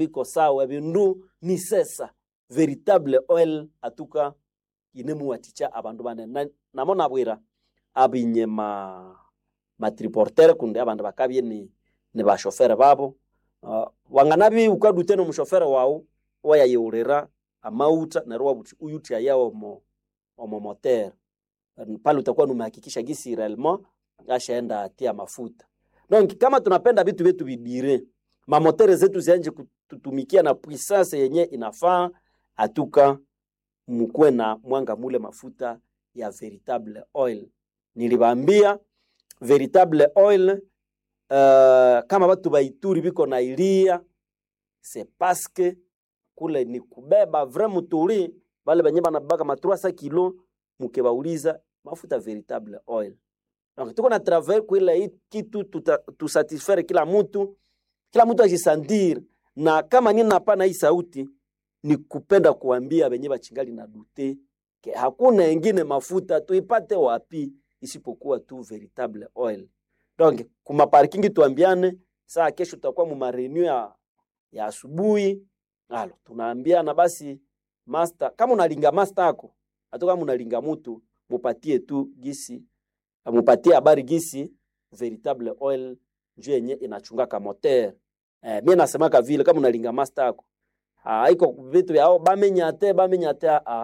biko sawa bindu ni sesa veritable oil atuka inemuwaticha abandu bane na, namo nabwira abinye ma matriportere kundi abandu bakabye ni, ni bashofere babo uh, wanganabi ukadute nomushofere wawu wayayeulira amauta neryo wabuti uyuti ayawo omo omo motere pale utakuwa numehakikisha gisi realement ashaenda atia mafuta donc kama tunapenda vitu vyetu vidire mamotere zetu zianje kututumikia na puissance yenye inafaa atuka mkuwe na mwanga mule mafuta ya veritable oil nilibambia veritable oil uh, kama batu baituri biko na ilia c'est parce que kule ni kubeba vrai muturi bale benye banabaka ma 300 kilo mukebauliza mafuta veritable oil donc tuko na travail kuila hii kitu tusatisfaire kila mtu kila mtu ajisandir na kama nini napana hii sauti ni kupenda kuambia benye bachingali na dute ke hakuna engine mafuta tuipate wapi isipokuwa tu veritable oil donc kuma parking tuambiane saa kesho tutakuwa mu marenew ya ya asubuhi alo tunaambiana basi master kama unalinga master yako hata kama unalinga mtu mupatie tu gisi mupatie habari gisi veritable oil njoo yenye inachungaka moteur eh, mimi nasemaka vile kama unalinga master yako haiko vitu vyao bamenyate bamenyate a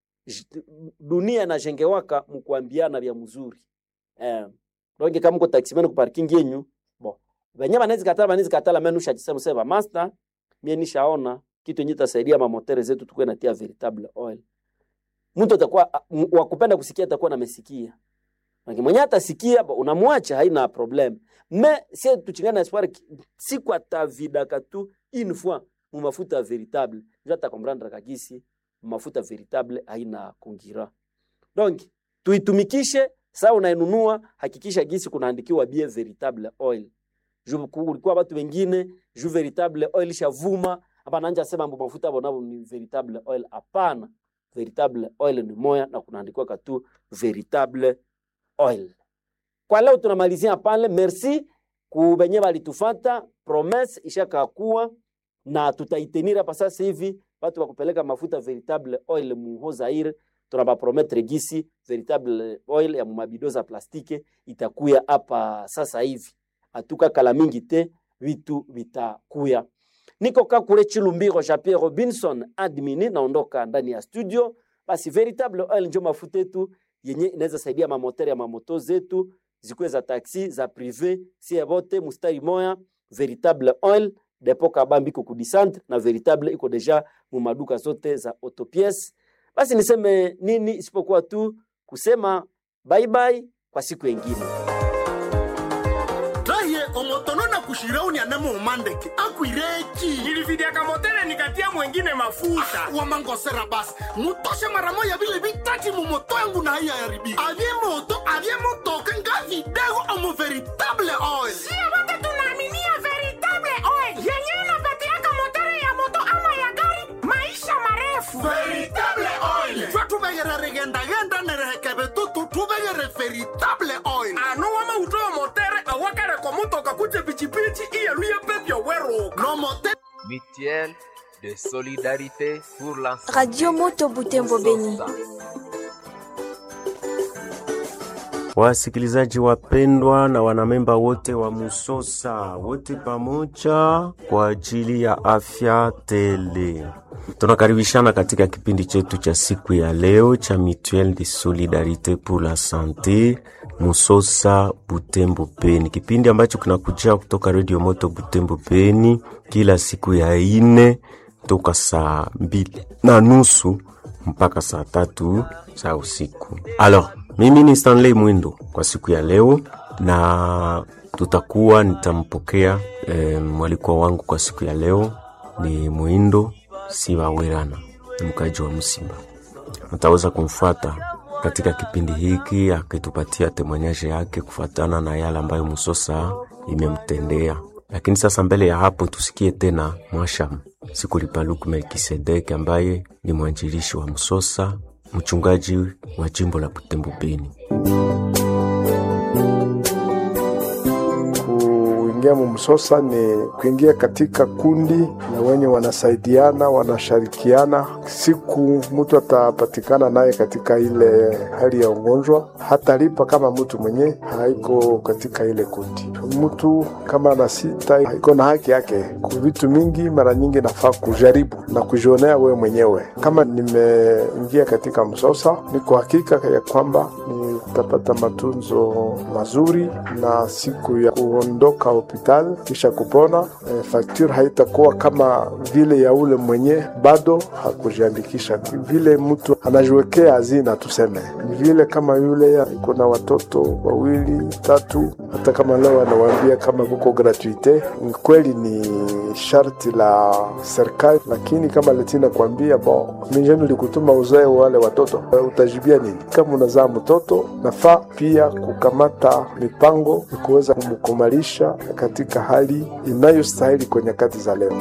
dunia inajengewaka mkuambiana vya mzuri eh, donc kama uko taximan ku parking yenyu bo venye banaweza katala banaweza katala mimi nushajisema sema master mimi nishaona kitu yenye itasaidia mamotere zetu tukue natia veritable oil mtu atakuwa wa kupenda kusikia atakuwa namesikia Maki mwenye atasikia unamwacha haina problem me sie tuchingana espoir siku atavidaka tu une fois mu mafuta veritable njo atakomprendre kagisi mafuta veritable haina kungira donc tuitumikishe saa unainunua hakikisha gisi kunaandikiwa bie veritable oil juu kulikuwa watu wengine juu veritable oil shavuma hapa nanja sema mbo mafuta bonabo ni veritable oil hapana veritable oil ni moya na kunaandikiwa katu veritable oil kwa leo tunamalizia pale merci kubenye balitufata promesse ishakakuwa na tutaitenira hapa sasa hivi watu wa kupeleka mafuta veritable oil muho Zaire tunabaprometre gisi veritable oil ya mumabido za plastike itakuya hapa sasa hivi atuka kala mingi te vitu vitakuya niko kakule chilumbiro ja Pierre Robinson admini naondoka ndani ya studio basi veritable oil njo mafuta yetu yenye inaweza saidia mamoteri ya mamoto zetu zikuwe za taxi za prive sie bote mustari moya veritable oil depo kabambi iko kudisantre na veritable iko deja mu maduka zote za autopiece basi niseme nini isipokuwa tu kusema bye bye kwa siku yengine raye omotono na kushirauni anemo umandeke akwireki nilividiaka motele nikatia mwengine mafuta wamangosera basi mutoshe mara moya vile vitati mumoto yangu na haiya yaribika avye moto avye motoka nga vidego omo veritable oil sio wote tunaaminia veritable oil yenyewe inapatiaka motere ya moto ama ya gari maisha marefu veritable oil twa tuvegere rigendagenda nerehekeve tutu tuvegere veritable oil ano wama utoa motere awakare kwa mutoka kuje pichipichi iyeluye pepyo weruka no mote mutuelle de solidarité pour la Radio Moto Butembo Beni. Wasikilizaji wapendwa na wanamemba wote wa Musosa, wote pamoja kwa ajili ya afya tele, tunakaribishana katika kipindi chetu cha siku ya leo cha Mutuelle de Solidarite pour la Sante Musosa Butembo Beni, kipindi ambacho kinakujia kutoka Radio Moto Butembo Beni kila siku ya ine toka saa mbili na nusu mpaka saa tatu za usiku. Alors, mimi ni Stanley Mwindo kwa siku ya leo, na tutakuwa nitampokea e, mwalikwa wangu kwa siku ya leo ni Mwindo Sibawerana, ni mkaji wa Msimba. Mtaweza kumfuata katika kipindi hiki akitupatia temanyaje yake kufuatana na yale ambayo Musosa imemtendea. Lakini sasa mbele ya hapo tusikie tena Mwasham Sikulipaluku Melkisedeki ambaye ni mwanjilishi wa Msosa, mchungaji wa jimbo la Butembo Beni. kuingia mumsosa ni kuingia katika kundi ya wenye wanasaidiana, wanashirikiana. Siku mtu atapatikana naye katika ile hali ya ugonjwa, hatalipa kama mtu mwenye haiko katika ile kundi. Mtu kama ana sita iko na haki yake ku vitu mingi, mara nyingi nafaa kujaribu na kujionea wewe mwenyewe. Kama nimeingia katika msosa, niko hakika ya kwamba nitapata matunzo mazuri na siku ya kuondoka hospitali kisha kupona, e, fakture haitakuwa kama vile ya ule mwenye bado hakujiandikisha. Vile mtu anajiwekea hazina, tuseme ni vile kama yule iko na watoto wawili tatu, hata kama leo anawaambia kama kuko gratuite, ni kweli ni sharti la serikali, lakini kama letina kuambia bo mijeni likutuma uzae wale watoto, utajibia nini? Kama unazaa mtoto, nafaa pia kukamata mipango ya kuweza kumkumalisha katika hali inayostahili kwa nyakati za leo.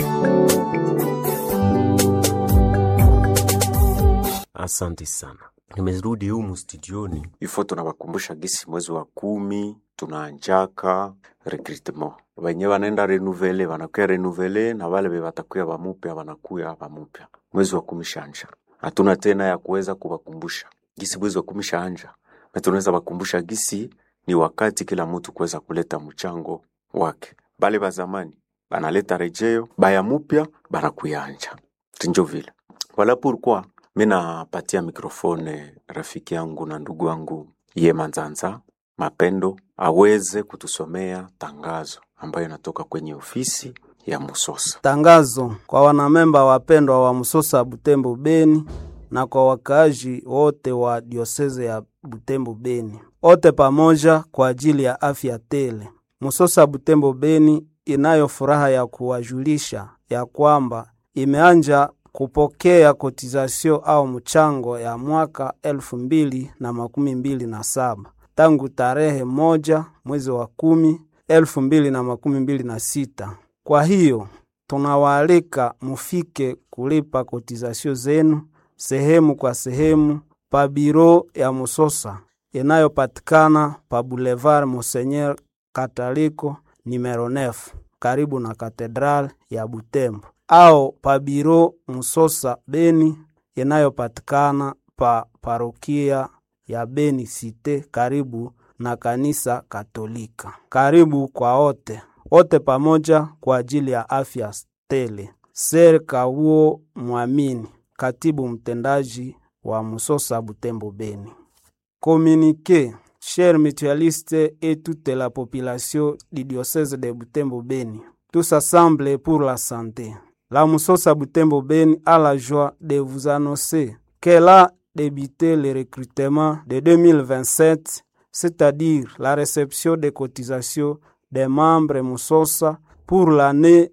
Asante sana. Nimerudi humu studioni ifo, tunawakumbusha gisi mwezi wa kumi tunaanjaka recrutement, wenye wanaenda renuvele wanakuya renuvele na wale watakuya wamupya wanakuya wamupya. Mwezi wa kumi shanja, hatuna tena ya kuweza kuwakumbusha gisi mwezi wa kumi shanja, na tunaweza wakumbusha gisi ni wakati kila mtu kuweza kuleta mchango wake. Bale ba zamani banaleta rejeo, baya mupya banakuyanja tinjo vile wala pourquoi mi napatia mikrofone rafiki yangu na ndugu yangu ye Manzanza Mapendo aweze kutusomea tangazo ambayo inatoka kwenye ofisi ya Musosa. Tangazo kwa wanamemba wapendwa wa Musosa Butembo Beni na kwa wakaaji wote wa dioseze ya Butembo Beni, wote pamoja kwa ajili ya afya tele. Musosa Butembo Beni inayo furaha ya kuwajulisha ya kwamba imeanja kupokea kotizasio au mchango ya mwaka elfu mbili na makumi mbili na saba tangu tarehe moja mwezi wa kumi elfu mbili na makumi mbili na sita. Kwa hiyo tunawaalika mufike kulipa kotizasio zenu sehemu kwa sehemu pa biro ya Musosa inayopatikana pa Boulevard Monseigneur Kataliko numero 9 karibu na katedral ya Butembo au pa biro Musosa Beni inayopatikana pa parokia ya Beni Cite karibu na kanisa Katolika. Karibu kwa wote wote pamoja kwa ajili ya afya tele. Ser Kawuo Mwamini, katibu mtendaji wa Musosa Butembo Beni. Communiqué, chers mutualistes et toute la population du diocèse de Butembo Beni, tous assemblés pour la santé. La Musosa Butembo Beni a la joie de vous annoncer qu'elle a débuté le recrutement de 2027, c'est-à-dire la réception des cotisations des membres Musosa pour l'année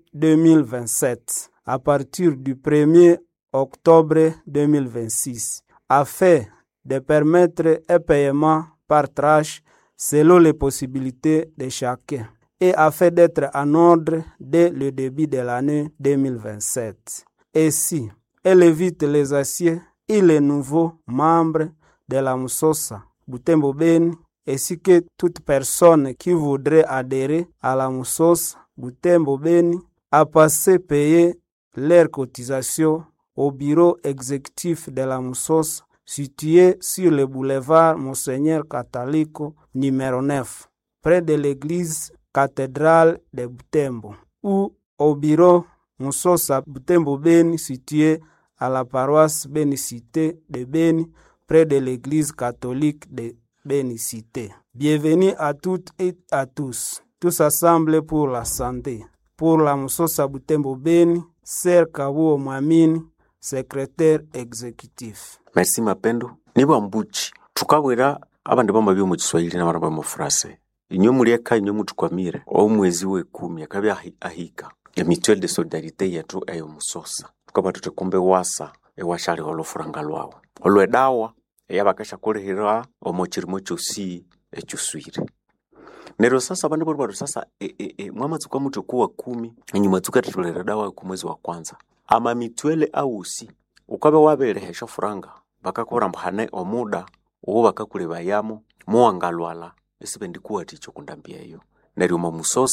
2027 à partir du 1er octobre 2026 afin de permettre un paiement par tranche selon les possibilités de chacun et afin d'être en ordre dès le début de l'année 2027. Ainsi, elle évite les aciers et les nouveaux membres de la Musosa Butembo Beni ainsi que toute personne qui voudrait adhérer à la Musosa Butembo Beni à passer payer leurs cotisations au bureau exécutif de la Musosa situé sur le boulevard Monseigneur Catalico numéro 9 près de l'église cathédrale de Butembo ou au bureau Musosa Butembo Beni situé à la paroisse Bénicité de Beni près de l'église catholique de Bénicité. Bienvenue à toutes et à tous, tous assemblés pour la santé. Pour la Musosa Butembo Beni, Ser Kabuo Mwamini, secrétaire exécutif. Merci Mapendo. Niba mbuchi tukabwera abandi bamba byo mu Kiswahili n'abandi mu Frase. Inyo mulieka inyo mutukwamire omwezi w'ekumi akabi ahi- ahika emituelle de solidarité yetu eyo musosa tukaba tutekumbe wasa ewashali olufuranga lwawo olwedawa eyabakasha kulihira omo chirimo chosi echuswire nero sasa bandu bali batu sasa e, e, e, mwamatsuka mutu kuwa kumi enyuma tukatitulira dawa ku mwezi wa kwanza ama mitwele ausi ukabe wabelehesha furanga bakakurambhane omuda uwo bakakulebayamo muwangalwala esibe ndikuwaticho kundambia eyo neryo omo musosa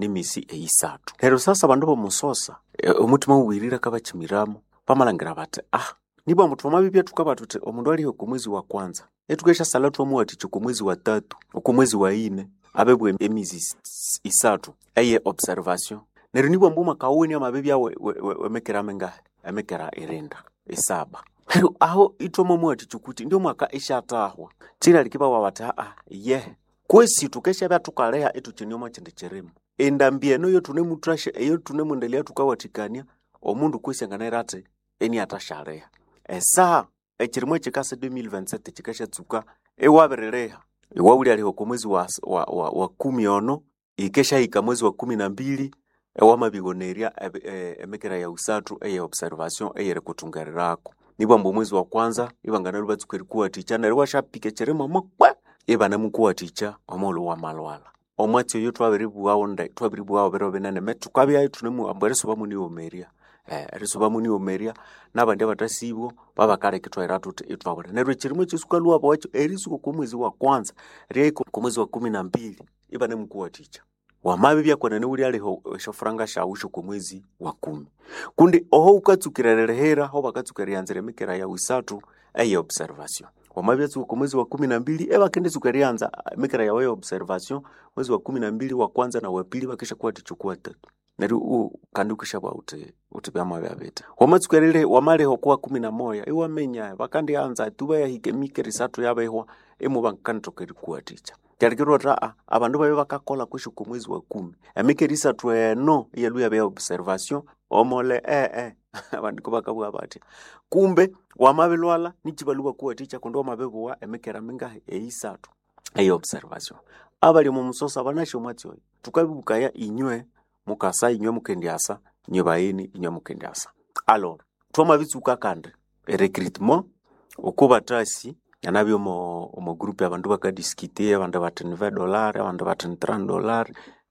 n'emisi eyisathu neryo sasa abandu bomusosa e, omutima uwirire kabakimiramu bamalhangira bati ah nibwa mbu twamabibya tukaba tuthi omundu aliho ku mwezi wa kwanza etukeshasala twamuwathikya ku mwezi wa tatu oku mwezi wa ine abebwa emizi is- is- isathu eye observation neryo nibwa mbu mwaka uwini amabibya we- we- we- wemekera mengahe emekera irinda isaba neryo aho itwamuwathikya kuti ndio mwaka ishatahwa chira likibawa bati aa ye kwesi tukeshabya tukaleha etukyinioma kyindi kyirimu endambi eno yo tunemutrasha eyo tunemundelea tukawathikania omundu kwesi anganaira ati eni athashaleha esaha ekirimwa ekikasa 2027 kikashatsuka ewabirileha iwawulyaliha ku mwezi wa, wa, wa, wa kumi ono ikeshahika mwezi wa kumi na mbili ewamabigonerya ebe- e- emekera ya usathu eye observation eyeri kuthungerirako nibwa mbu omwezi wa kwanza ibanganalo batsuka erikuwathikya neryo washapika ekirimo mokwe ibanemukuwathikya omughulhu wa malwala omwatsi oyo twabiribughawo nde twabiribughawo biro binene me tukabyayo tunemuambu erisuba muniwomerya eh, erisuba muniwomerya nabandi abathasibwo babakaleka ithwaira thuthi ithwabule neryo ekirimo ekisuka lwabo wakyo erisuka oku mwezi wa kwanza ryaiko ku mwezi wa kumi na mbili ibanemukuwathikya wamabibya kwenene wulyaliho eshofuranga shawu shoku mwezi wa kumi kundi oho ukatsukira lirihira ho bakatsukira eryanzira emikera yawu isathu eye observation wamabyatsuka ku mwezi wa kumi na mbili ebakenditsuka eryanza emikera yawu eye observation mwezi wa kumi na mbili wa kwanza na wa pili bakisha kuwathikya oku watatu neryo u kandi ukishabwa uti uti byama byabita wamatsuka erire wamaliho kuwa kumi na moya iwamenya bakandianza tuba yahika emikera isathu yabehwa emu bankandithoka erikuwathikya kyarikirwa ati aa abandu babe bakakola kwishi ku mwezi wa kumi emikera isathu eno iyelu yabe observation omole ee abandu kubakabugha batya kumbe wamabilwala nikibaluwa kuwathikya kundi wamabibuwa emikera mingahi eisathu eye observation abali omu musosa banasho omwatsi oyo tukabibukaya inywe mukasa inywe mukendyasa inywe bayini inywe mukendyasa alor twamabitsuka kandi erecruitment okubatasi yanabyo omo omo group abandu bakadiskite abandu bathi ni 20 dollar abandu bathi ni 30 dollar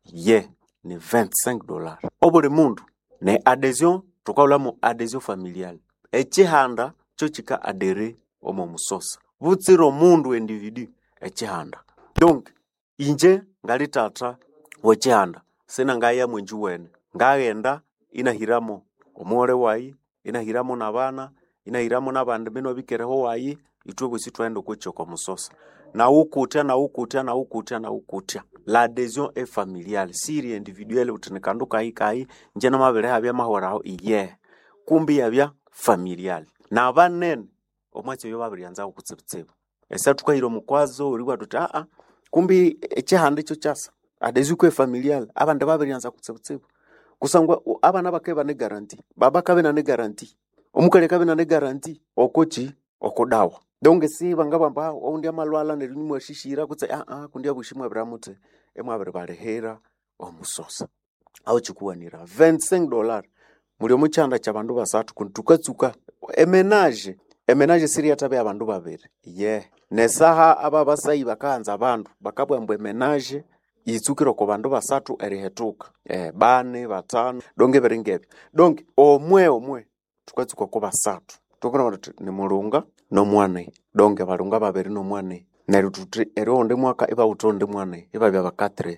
ye ni 25 dollar obuli mundu ne adhesion tukabulamu adhesion familial ekihanda kyo kika adere omo musosa butsira omundu individu ekihanda donc inje ngali tata wekihanda sina ngaya mwenji wene ngaghenda inahiramo omughole wayi inahiramo nabana inahiramo nabandi bino bikereho wayi itwe bwesi twaghenda okwekyo kwa musosa nawukutya nawukutya nawukutya nawukutya la adhesion e familiale siri individuelle uthi ni kandu kayi kayi nje namabiri habya mahweraho iye kumbi yabya familiale nabanene omwatsi oyo babiryanzaho kutsibutsibu esa tukahira omukwazo oribwa tuthi aa kumbi ekihanda ekyo kyasa adhesion kwe familiale abandi babiryanza kutsibutsibu kusangwa u- abana bakabe bane garanti baba kabe nane garanti omukali kabe nane garanti okoki okudawa donge si bangabamba "Ah, oundi amalwala neryo nimwashishira kutse aa kundi abushi mwabiramuthi emwabiri balihira omusosa aho kikuwanira 25 dollar muli omukyanda kyabandu basathu kundi tukatsuka emenage emenage siri yatabe abandu babiri ye nesaha aba basayi bakahanza abandu bakabwambwa emenage yitsukire oko bandu basathu erihetuka eh, bane batano donge biringebyo donge omwe omwe tukatsuka ko basathu tukona tuthi ni mulunga nomwane donge balunga babiri nomwane neryo tuthi eri oundi mwaka ibawutha oundi mwane ibabya bakatire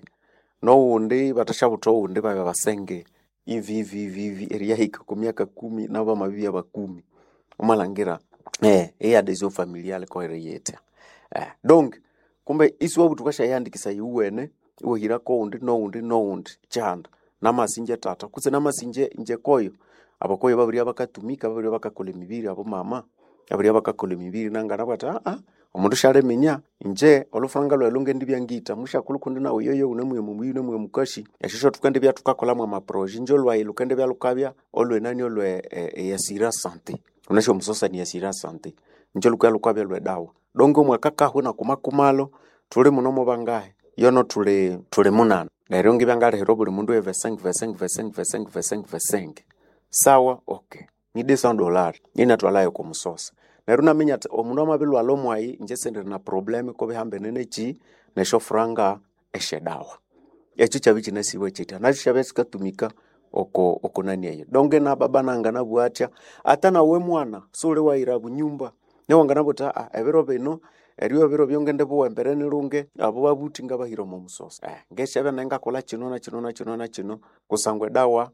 nowundi bathashabutha owundi babya basenge ivi ivi ivi ivi eriyahika ku myaka kumi nabo bamabibya bakumi omalhangira eh eyadesio familiale koereyetya eh donc kumbe isiwabu tukashayandikisa iwene iwahira koundi noundi noundi kyanda namasinje tata kutse namasinje nje koyo abakoyo babirya bakatumika babirya bakakola emibiri abo mama babirya bakakola emibiri nangana bati aa omundu shaleminya nje olufuranga lwayi lungendibya ngita mushakulu kundi nawe yoyo unemuye mumuyi unemuye mukashi eshisho tukendibya tukakolamu amaproje nje olwayi lukendibya lukabya olwenani olwe e, eyasira sante unasho omusosa niyasira sante nje lukaya lukabya lwedawa donge omwaka kahwe nakumakumalo tuli muno mubangahe yono tuli tuli munana neryo ngibyangalihira buli mundu evesenge vesenge vesenge vesenge vesenge vesenge sawa okay ni desa dollar ninatwalayo kumusosa neryo naminya ati omundu amabilwala omwayi nje sendiri na probleme kobihambene neki nesho furanga eshedawa ekyo kyabi kinasiibwe kitya nakyo kyabya kikatumika oko oko nani eyo donge na baba nanga nabwatya ata nawe mwana suli wayira bunyumba newangana buti aa ebiro bino eriyo biro byongende buwembere nirunge abo babuti ngabahira omu musosa eh, ngeshebe nengakola kino na kino na kino na kino kusangwa edawa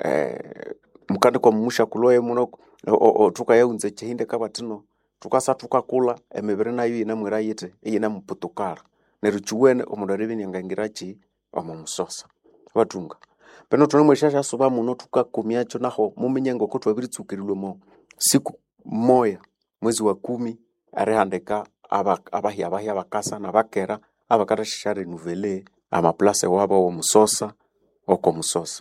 eh, mukandi kwa mumusha kuloye muno o- o- o, tukayaunza ekihinde kabatino tukasa tukakula emibiri nayo yinamwira yiti eyinamuputukara neryo kiwene omundu aribinyangangiraki omu musosa batunga peno tunemwesha syasuba muno tukakumyacho naho muminye ngoko twabiritsukirwe mo siku moya mwezi wa kumi arihandika aba- abahi abahi abakasa nabakera abakathashisha renuvele amaplase wabo womusosa oko musosa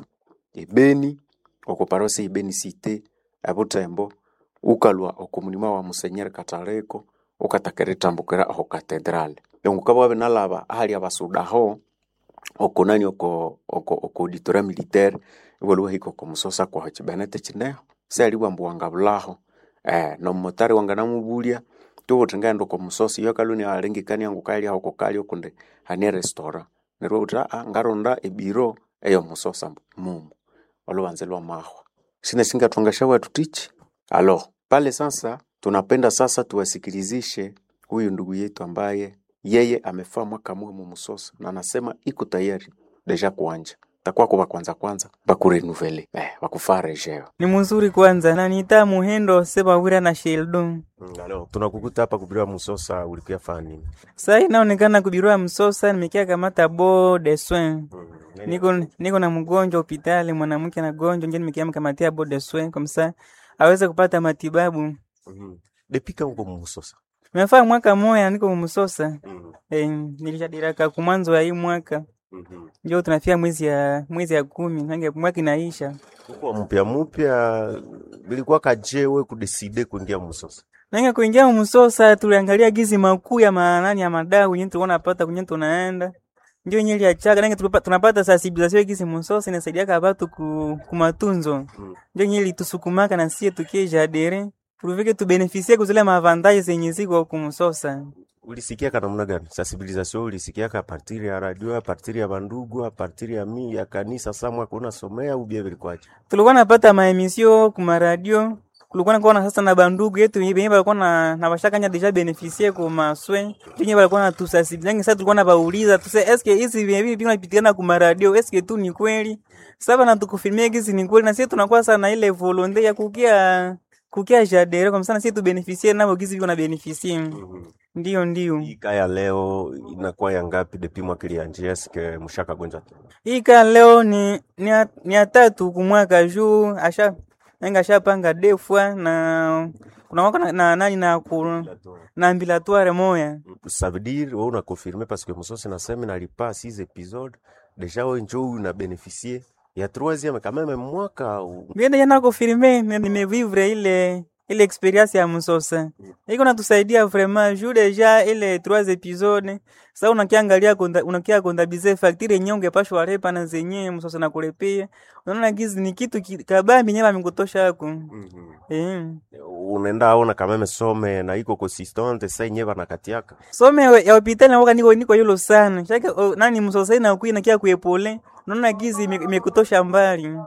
ebeni oko parosi ibeni site ebutembo ukalwa oko mulima wa musenyeri kataleko ukatakera itambukira aho katedrale engukaba wabinalaba ahali abasudaho oko nani oko oko oko auditoria militaire iwaliwahika oko musosa kwaho chibenete chineho seli wambuwanga bulaho eh nomumotari wanga namubulya tubuthi ngaenda oko musosa iyo kaluni alengekania ngukali aho kokali okundi hani restaurant nerwo uthi aa ngaronda ebiro eyo musosa mumu olubanze lwa mahwa sina singathwangasha watu tichi alo pale sasa tunapenda sasa tuwasikilizishe huyu ndugu yetu ambaye yeye amefaa mwaka mwe musosa na anasema iko tayari deja kuanja takuwa kuba kwanza kwanza bakurenuvele eh, bakufaa rejeo ni muzuri kwanza nanita muhendo sebawira na sheldon alo tunakukuta hapa kubiriwa musosa ulikuya faa nini saa inaonekana kubirua msosa nimekia kamata bo de soin niko niko na mgonjwa hospitali mwanamke na gonjwa nje nimekia mkamatia bo de soin kamsa aweze kupata matibabu mm. depika uko musosa mefaa mwaka moya niko msosa eh, nilishadiraka kumwanzo ya hii mwaka mm-hmm. njo tunafia mwezi ya mwezi ya kumi nange mwaka inaisha uko mupya mupya bilikuwa kajewe kudeside kuingia musosa nange kuingia msosa tuliangalia gizi makuu ya manani ya madau yenye tulikuwa napata kwenye tunaenda ndio yenye iliachaga nange tulipa- tunapata sensibilisation gizi msosa inasaidiaka watu ku, kumatunzo ndio yenye ilitusukumaka na sie tukie jadere tulivike tubenefisie kuzile maavantaje zenye ziko kumsosa ulisikiaka namna gani sensibilisation ulisikiaka apartiri ya radio apartiri ya bandugu apartiri ya mi ya kanisa samwa kuna somea ubia bilikwaje tulikuwa napata maemisio kumaradio kulikuwa nakuwa sasa na bandugu yetu benye balikuwa na na bashakanya deja benefisie ku maswe benye balikuwa na tusasibilangi sasa tulikuwa nabauliza tuse eske hizi bibi vinapitikana ku maradio eske tu ni kweli sasa na tukufilmia hizi ni kweli na sisi tunakuwa sana ile volonte ya kukia kukia jadere kwa msana sisi tu benefisie nabo gizi viko na benefisie ndio ndio ikaya leo inakuwa ya ngapi depi mwaka ilianjia sike mushaka gonja tu hii kaa leo ni ni ya, ni ya tatu kumwaka juu asha nenga ashapanga defwa na kunawaka na, na nani na ku, na ambilatoire moya ça veut dire wewe una confirmer parce que musosi nasema nalipa 6 épisodes déjà wewe njoo una bénéficier ya troisième quand même mwaka au biende jana kufirme nimevivre ile ile experience ya msosa iko natusaidia vraiment juu deja ile trois episode sasa unakiangalia konda, unakia kondabize facture yenyewe ungepashwa repa na zenyewe msosa na kulepia unaona gizi ni kitu ki- kabambi nyewe amekutosha yako eh unaenda aona quand même some na iko consistante sasa yenyewe banakatiaka some ya hospitali nawoka niko niko yulo sana shake o, nani msosai na kui nakia kuepole unaona gizi ime- imekutosha mbali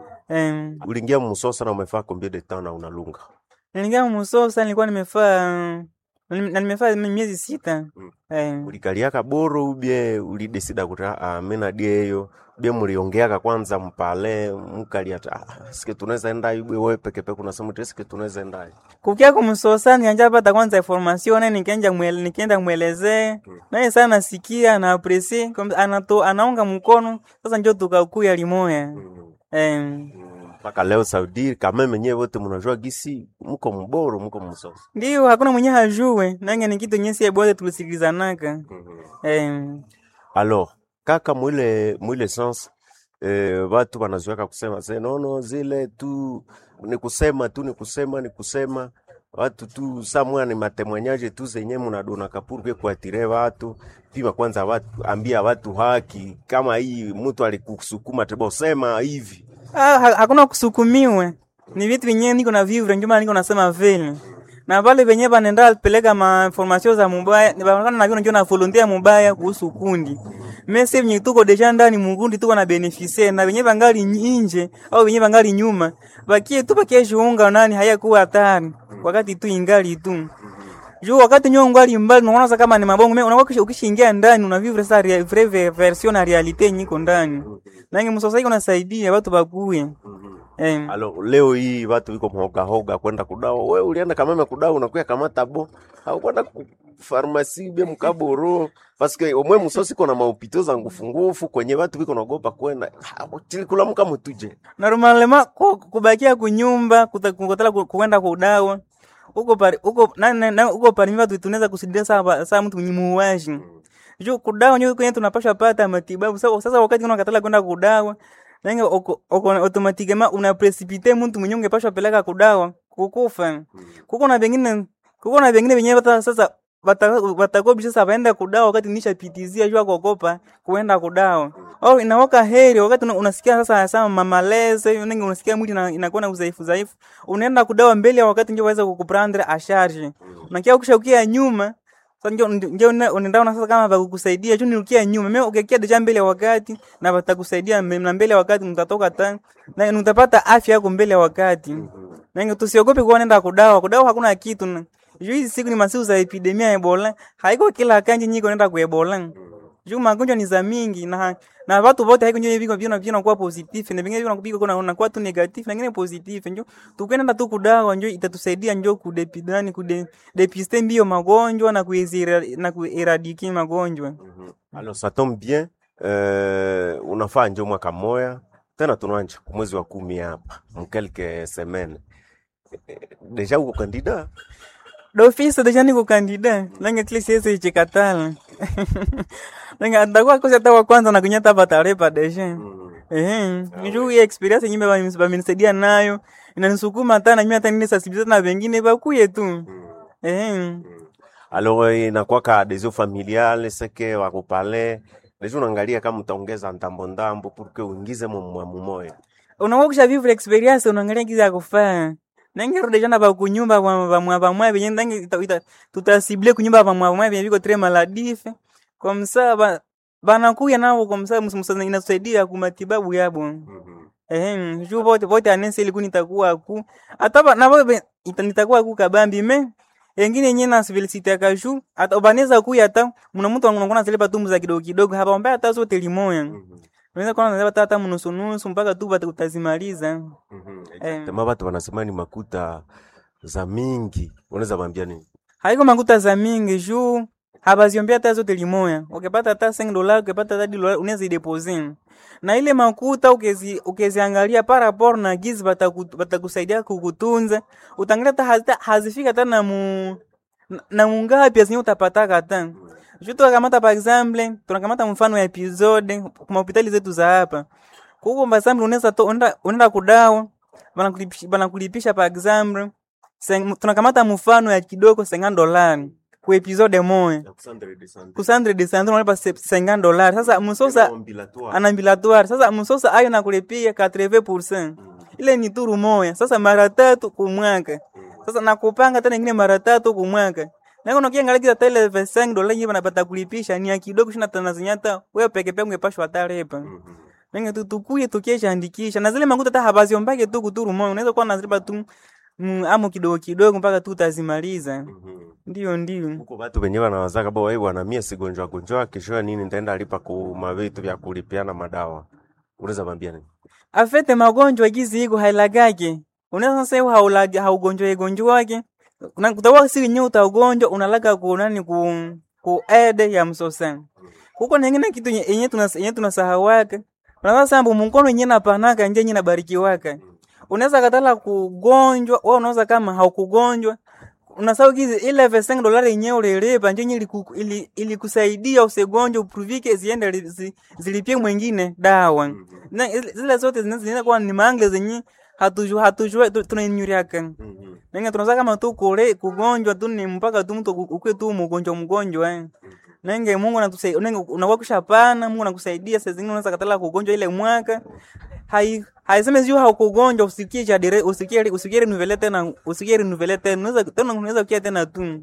eh uliingia musosa na umefaa combien de temps na unalunga Niliingia Musosa nilikuwa nimefaa na nimefaa miezi sita. Eh. ulikaliaka boro ubie ulidesida kuti ah, mi nadieyo ubie muliongeaka kwanza mpale mkalia ah, sike tunaweza enda ibwe wewe peke peke unasema uti sike tunaweza enda Kukia kumsosa nianja pata kwanza information na nikaenda mwele, nikaenda mwelezee. Naye sana nasikia na apresi anato anaunga mkono sasa njoo tukakuya limoya. Eh. mpaka leo Saudi kama menyewe wote mnajua gisi mko mboro mko msosa Ndio hakuna mwenye hajue. Nange ni kitu nyesi bote tulisikilizanaka. Eh. alors kaka mwile mwile sens eh, watu wanazoeka kusema se nono zile tu ni kusema tu ni kusema ni kusema watu tu samwa ni matemwanyaje tu zenye mnadona kapuru kuatire watu pima kwanza watu ambia watu haki kama hii mtu alikusukuma tebo sema hivi Ah, ha- hakuna kusukumiwe. Ni vitu vyenyewe niko na vivre ndio maana niko nasema vile. Na pale venyewe banenda peleka ma information za mubaya, ni banaona na vile ndio na volunteer mubaya kuhusu kundi. Mese venye tuko deja ndani mukundi tuko na beneficie na venyewe bangali nje au venyewe bangali nyuma. Bakie tu bakie jiunga nani hayakuwa hatari wakati tu ingali tu. juu wakati nyo ngali mbali unaona sasa kama ni mabongo mimi unakuwa ukishaingia ndani unavivre sa rea- vrai ve- version na realite nyiko ndani nange msosai unasaidia watu bakuye eh Alo, leo hii watu wiko mhogahoga kwenda kudawa. We ulienda kameme kudawa unakuya kamata bo au kwenda ku farmasi bia mkaboro paske omwe musosi kona maupito za ngufu ngufu kwenye watu wiko naogopa kwenda Ha, chili kula muka mutuje normalema ku- kubakia kunyumba kuta- kukotela ku- kuenda kudawa uko pari uko na, na, na uko pari mimi tunaweza kusidia saa saa mtu muuaji juu kudawa nyo kwenye tunapasha pata matibabu sasa sasa wakati unakatala kwenda kudawa nange oko oko automatikema una precipite mtu mwenye ungepashwa peleka kudawa kukufa kuko na vingine kuko na vingine venyewe hata sasa watakobi sasa waenda kudawa wakati nishapitizia jua kuogopa kuenda kudawa au inaoka heri wakati una- unasikia sasa sasa mamaleze nengi unasikia mwili ina- inakuwa na udhaifu dhaifu unaenda kudawa mbele ya wakati ndio waweza kukuprendre asharge unakia ukishaukia nyuma sasa ndio ndio una- unaenda una sasa kama bakukusaidia juu nirukia nyuma mimi ukikia deja mbele ya wakati na watakusaidia mbe- na mbele ya wakati mtatoka ta na mtapata afya yako mbele ya wakati na tusiogope kuwa nenda kudawa kudawa hakuna kitu na juu hizi siku ni masiku za epidemia ya Ebola haiko kila kanji nyiko nenda ku Ebola juu magonjwa ni za mingi na na watu wote haiko ndio viko vina vina kuwa positive na vingine vina kupika kuna unakuwa tu negative na vingine positive njo tukwenda tu kudawa njo itatusaidia njo kudepidani kude depiste mbio magonjwa na kuizira na kueradiki magonjwa Alors ça tombe bien euh, unafaa njo mwaka moya tena tunanja kumwezi wa kumi hapa mkelke semaine deja uko kandida d'office deja niko kandida nange tili siwezi ichikatala nange atakuwa kosi hata wa kwanza na kunyata patarepa deja ehe juu hii experience nyimbe bamenisaidia nayo inanisukuma hata na mimi hata nini sasibiza na wengine bakuye tu ehe alors euh, inakwaka adhesion familiale seke wakupale deja unaangalia kama utaongeza ndambo ndambo pour que uingize mumwamu moya unakuwa kusha vivre experience unaangalia kiza ya kufaa nange rudi jana ba kunyumba ba ba mwa ba mwa benye nange ita- ita- tutasible kunyumba ba mwa mwa benye biko tre maladife kwa msaa ba banakuya nao kwa msaa msa inasaidia ku matibabu yabo eh juu bote bote anese ili kunitakuwa ku hata ba- na bote ita- nitakuwa ku kabambi me engine yenyewe na civility ya kashu hata ubaneza kuya hata mna mtu anakuwa zile patumbu za kidogo kidogo hapa mbaya hata zote limoya unaweza kuwa unaweza hata mnusu nusu mpaka tu bata utazimaliza eh tema watu wanasema ni makuta za mingi unaweza bambia nini haiko makuta za mingi juu habaziombea hata zote limoya ukipata hata 5 dola ukipata hata dola unaweza idepose na ile makuta ukezi ukeziangalia par rapport na gizi bataku- batakusaidia kukutunza utangalia hata hazita- hazifika hata na mu na- na mungapi azinye utapataka hata juu tunakamata par exemple tunakamata mfano ya episode kwa hospitali zetu za hapa kuko par exemple unaweza to unaenda unaenda kudawa banakulipisha banakulipisha par exemple Seng- tunakamata mfano ya kidogo 50 dolari ku episode moja kusandre de sandre unalipa se- 50 dolari sasa msosa anambilatoire sasa msosa ayo nakulipia 80% ile ni turu moya sasa mara tatu kumwaka sasa nakupanga tena ingine mara tatu kumwaka na kuna kiangalia kiza tele 5 dola yenyewe banapata kulipisha ni ya kidogo shina tanazinyata wewe peke peke ungepashwa atalepa Nenga tu tukuye tukiesha andikisha na zile makuta hata habaziombake tu kuturu moyo unaweza kuwa nazilipa tu mm, amo kidogo kidogo mpaka tu utazimaliza ndio ndio huko watu wenyewe wanawazaka bo wewe bwana mie sigonjwa gonjwa kesho nini nitaenda lipa ku mavitu vya kulipiana madawa unaweza bambia nini afete magonjwa gizi iko hailagake unaweza sasa haulagi haugonjwa igonjwa wake kuna kutawa si nyo utaugonjwa unalaga ku nani ku ku ede ya msosa huko nyingine kitu nye- yenye tunas yenye tunasahawaka unaweza sambu mkono yenye napanaka nje yenye nabarikiwaka unaweza katala kugonjwa wewe unaweza kama haukugonjwa unasahau kizi ile 5 dolari yenyewe ulilipa nje yenye iliku- ili- ilikusaidia usigonjwe upruvike ziende li- zi- zilipie mwingine dawa na ile- zile zote zina- zinaenda kuwa ni mangle zenye hatujua hatujua tu- tunainyuriaka nenga tunaweza kama tu kule kugonjwa tu ni mpaka tu mtu ukue tu mgonjwa mgonjwa eh. nenge Mungu anatusaidia nenge unakuwa kushapana Mungu anakusaidia saa zingine unaweza katala kugonjwa ile mwaka hai haiseme sio haukugonjwa usikie cha dire usikie usikie renuvele tena usikie renuvele tena unaweza tena unaweza kia tena tu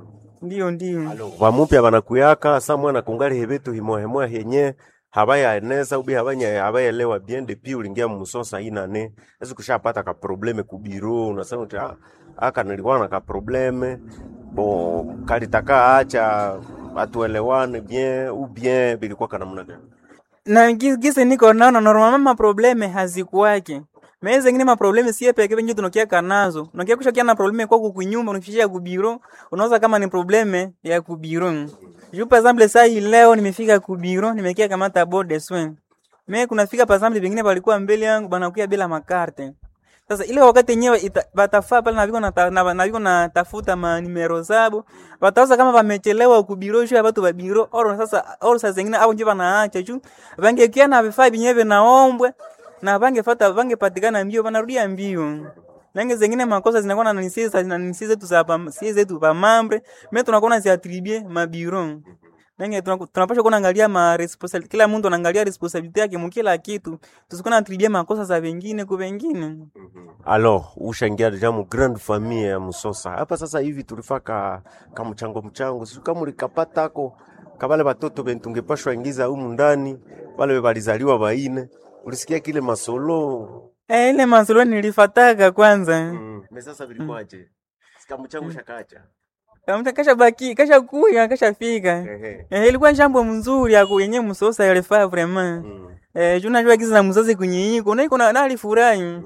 ndio ndio vamupya vanakuyaka sa mwana kungali hevetu himohemoya henye havayaeneza ubi havanya havaelewa bien depuis ulingia musosa inane ezi kushapata ka probleme ku biro unasema uti ah, aka nilikuwa na ka probleme bo kalitaka acha atuelewane bien ou bien bilikuwa kana namna gani? na gi- gisi niko naona normalement maprobleme hazikuwake mee zengine maprobleme sie peke venye tunokiaka nazo unakia kushakia na probleme kwa kukunyumba unakishia kubiro unaweza kama ni probleme ya kubiro juu par exemple saa hii leo nimefika kubiro nimekia kamata board de soin me kunafika par exemple vingine walikuwa mbele yangu banakuya bila makarte sasa ile wakati yenyewe ita- batafaa pale na viko na, ta- na, na viko na tafuta manimero zabo batauza kama vamechelewa kubiro juu ya batu ba biro oro sasa oro saa zingine au nje banaacha juu vangekia na vifaa vyenyewe vinaombwe na vangefata vangepatikana mbio vanarudia mbio nange zengine makosa zinakuwa na nisi za- na nisi zetu za pa- si zetu pa mambre me tunakuwa naziatribue mabiro nange tunaku- tunapaswa kuwa naangalia ma responsibility kila mtu anaangalia responsibility yake mukila kitu tusikuwa natribue makosa za wengine ku wengine Alors, ushaingia deja mu grande famille ya Musosa. Hapa sasa hivi tulifaka ka mchango mchango. Sio kama ulikapatako kabale batoto bentu tungepashwa ingiza humu ndani, wale balizaliwa baine. Ulisikia kile masolo? Eh, ile masolo nilifataka kwanza. Mm. Me sasa vilikuwaje? Sika mchango shakacha. Kamta kasha baki, kasha kuya, kasha fika. Ehe. Eh, ilikuwa jambo mzuri ya yenye msosa yalifaa vraiment. Eh, juna jua kizi na mzazi kunyiiko, na iko na na alifurahi.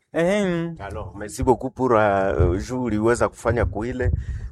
Eh. Alors, merci beaucoup pour uh, juu uliweza kufanya kuile.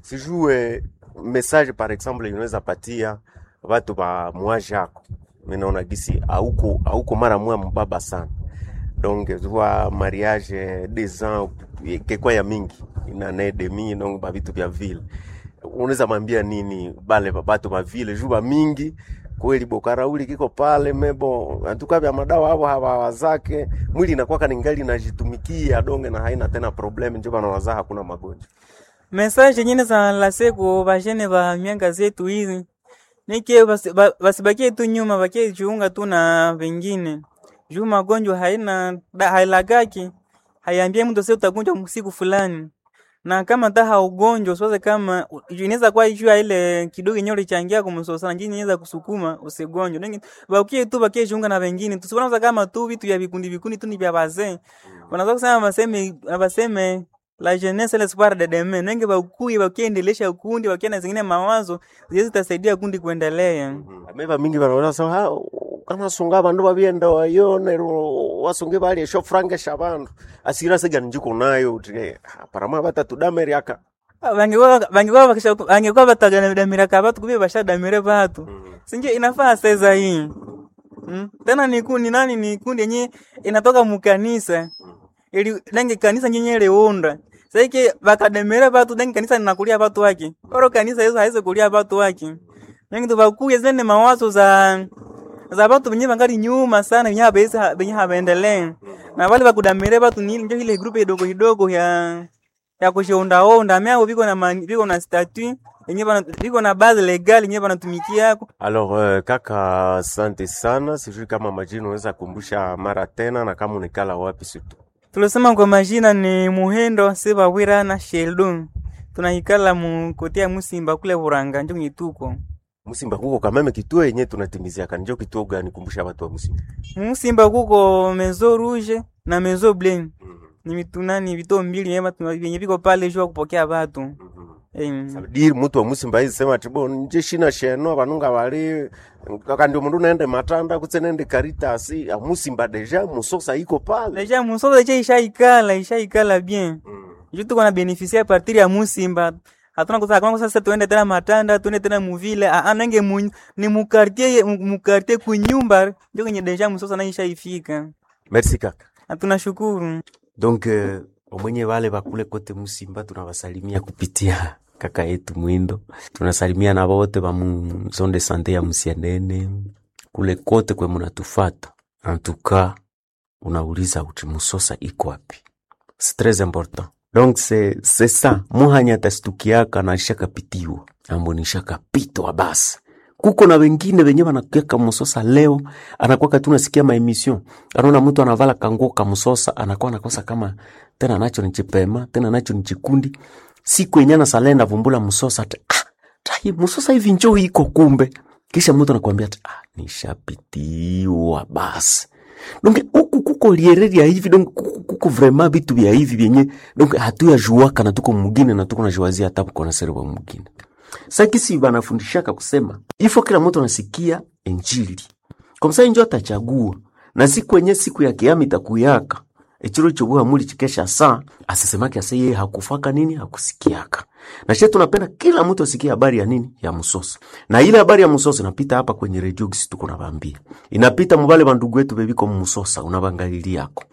Sijue message par exemple inaweza patia watu ba mwaji yako. Mimi naona gisi hauko hauko mara mwa mbaba sana. Donc zwa mariage des ans kekwa ya mingi ina ne demi donc ba vitu vya vile. Unaweza mwambia nini bale batu ba vile juu ba mingi kweli bokarauli kiko pale mebo antuka vya madawa hapo hawa zake mwili inakuwa kaningali inajitumikia donge na haina tena problem ndio bana wazaa hakuna magonjwa Message nyingine za la siku bajene ba mianga zetu hizi. Nike basi- ba- basibakie tu nyuma, bakie jiunga tu na wengine. Juu magonjwa haina da, hailagaki. Haiambie mtu sasa utagonjwa siku fulani. Na kama ta haugonjwa usiwaze kama u- inaweza kuwa juu ya ile kidogo yenyewe ulichangia kumsosa na jini inaweza kusukuma usigonjwe. Nengi bakie tu bakie jiunga na wengine. Tusiona kama tu vitu vya vikundi vikundi tu ni vya wazee. Wanaweza kusema baseme baseme la jeunesse l'espoir de demain nenge bakuye bakiendelesha ukundi bakia na zingine mawazo ziwezi zitasaidia kundi kuendelea ameva mingi banaona sasa ha kana sunga bandu babienda wayone wasunge bali esho frange shabandu asira sega njiko nayo uti parama batatu dameri aka bangekuwa bangekuwa bakisha bangekuwa bataganamira ka batu kubye bashadamire batu sinje inafaa sasa hii mm? tena ni kundi nani ni kundi yenye inatoka mukanisa ili nange kanisa nyenye leunda saiki bakademere batu nange kanisa linakulia batu wake oro kanisa hizo haizo kulia batu wake nange tubakuye zene mawazo za za batu benye bangali nyuma sana benye habesa benye habaendelee na wale bakudamire batu ni njo ile grupe idogo idogo ya ya kushondaonda miao viko na mani- viko na statut yenye bana viko na base legal yenye banatumikia yako Alors uh, kaka, asante sana. Sijui kama majina unaweza kumbusha mara tena na kama unikala wapi situ. tulisema kwa majina ni Muhendo Sebawira na Sheldon tunahikala mu kotea Musimba kule Buranga njo nyituko Musimba kuko kameme kituo yenye tunatimizia kanjo kituo gani kumbusha watu wa Musimba. Musimba kuko Mezo Rouge na Mezo Blanc ni mitunani vito mbili yema vyenye viko pale jua kupokea watu eh Diri mtu wa Musimba hizi sema tibo nje shina sheno banunga bali kaka ndio mundu naende matanda kutse nende karitasi ya Musimba deja musosa iko pale. Deja musoza je ishaikala ishaikala bien. Juu tuko na beneficia a partir ya Musimba. Hatuna kusa kama sasa tuende tena Matanda, tuende tena muvile, a anenge mu, ni mu quartier mu quartier kunyumba ndio kwenye deja musoza na ishaifika. Merci kaka. Na tunashukuru. Donc uh, omwenye wale bakule kote Musimba tunawasalimia kupitia kaka yetu Mwindo. Tunasalimia na wote ba mu zone de sante ya Musianene kule kote kwe munatufata. En tout cas, unauliza uti Musosa iko wapi? C'est très important. Donc c'est c'est ça. Muhanya tastukiaka na shakapitiwa. Ambo ni shakapitwa basi. Kuko na wengine wenye wanakueka Musosa leo, anakuwa tu nasikia ma emission. Anaona mtu anavala kanguo ka Musosa, anakuwa anakosa kama tena nacho ni chipema, tena nacho ni chikundi. Siku yenye na salenda vumbula Musosa ati ah, tai Musosa hivi njoo iko kumbe. Kisha mtu anakuambia ati ah, nishapitiwa basi. donc huku kuko liereri ya hivi donc kuko, kuko vraiment vitu vya hivi vyenye donc hatuyajuaka na tuko mugine na tuko najiwazia hata mkona serwa mugine sakisi banafundishaka kusema ifo kila mtu anasikia injili kwa msa injo atachagua na siku yenye siku ya kiama itakuyaka echiro chobuha muli chikesha saa asisemake ase yeye hakufaka nini hakusikiaka na she tunapenda kila mtu asikie habari ya nini ya msosa na ile habari ya msosa inapita hapa kwenye redio gisi tuko nabambia inapita mubale bandugu wetu bebiko mmusosa unabangalili yako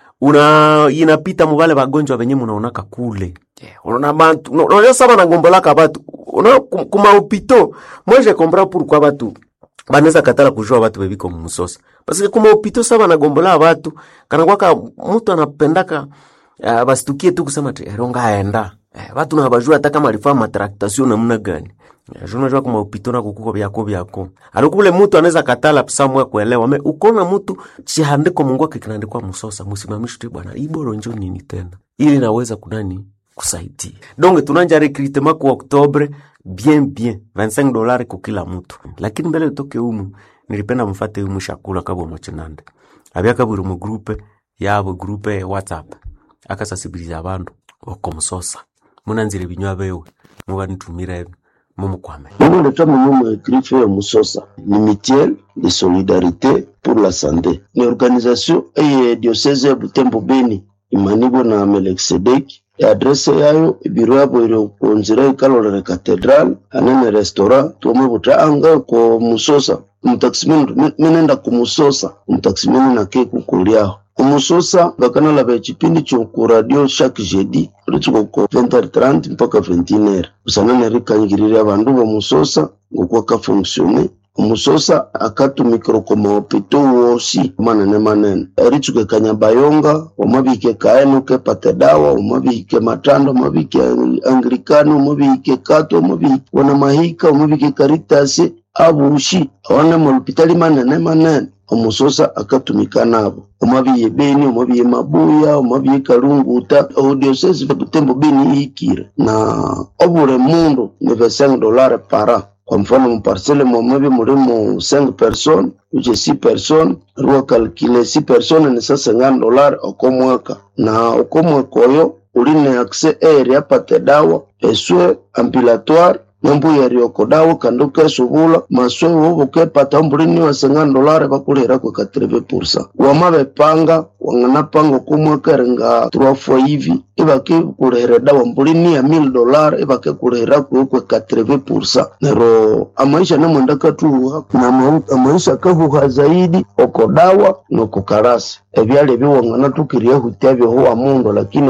una inapita mubale bagonjwa benye munaonaka kule yeah. unaona bantu una- unajua saba nagombolaka batu una kuma hopito mweje kompra pourquoi batu banaweza katala kujua batu bebiko mmusosa parce kuma hopito saba nagombola batu kana kwaka mtu anapendaka uh, basitukie tu kusema ti eronga aenda eh, batu na bajua hata kama alifanya matraktation namna gani Eh, juu unajua kuma upito na kukuko byako byako alikule mtu anaweza katala samwe kuelewa me ukona mtu chihandiko mungu wake kinaandikwa msosa musimamishi tu bwana iboro njo nini tena ili naweza kunani kusaidia donc tunanja recrutement ku oktobre bien bien 25 dolari kwa kila mtu lakini mbele utoke umu nilipenda mfate umu shakula kabo mochinande abyaka buri mu groupe yabo groupe ya whatsapp akasasibiliza abandu okomusosa munanzire binywa bewe mubanitumire mumukwame Mimi natoa mwenyewe griffe ya Musosa ni mutuelle de solidarité pour la santé. Ni organisation eye diocese ya Butembo Beni imanibwa na Melkisedek. Adrese yayo ibiro yabo iri kunzira ikalolere cathedral anene restaurant tuome butaanga ko Musosa umutakisimeni minenda kumusosa umutakisimeni nake kukuliaho kumusosa ngakanalaba echipindi choku radio chaque jeudi ritsuko ko 20h30 mpaka 21h usanane rikanyigirira abandu bomusosa ngokuwa kafonksione umusosa akatumikira ko mahopito wosi manene manene eritsuke kanyabayonga omabike kaenuke pate dawa omabike matando omabike anglikani omabike kato omabike wana mahika omabike karitasi abushi awane molupitali manene manene omusosa akatumika nabo omabiye beni omabiye mabuya omabiye kalunguta odiosesi butembo beni ihikire na obule mundu ni 5 dolare para kwa mfano muparsele mwamebi mulimo 5 person uche 6 person ruwa kalkile 6 person ni sasa 50 dolare okomwaka na okomwaka oyo uline akse eri apate dawa eswe ampilatoire nambuya rioko dawa kandu kesubula maswe wobo kepata mbulini wa sengana dolare bakulira kwa 80% wamabepanga wanganapanga kumwekerenga turafwa hivi ibake kulihira dawa mbulini ya 1000 dolare ibake kulihira kwa kwa 80% nero amaisha namwenda katuha na ma- amaisha kahuha zaidi oko dawa noko karasi ebyali ebiwangana tukiria hutia byohuwa mundu lakini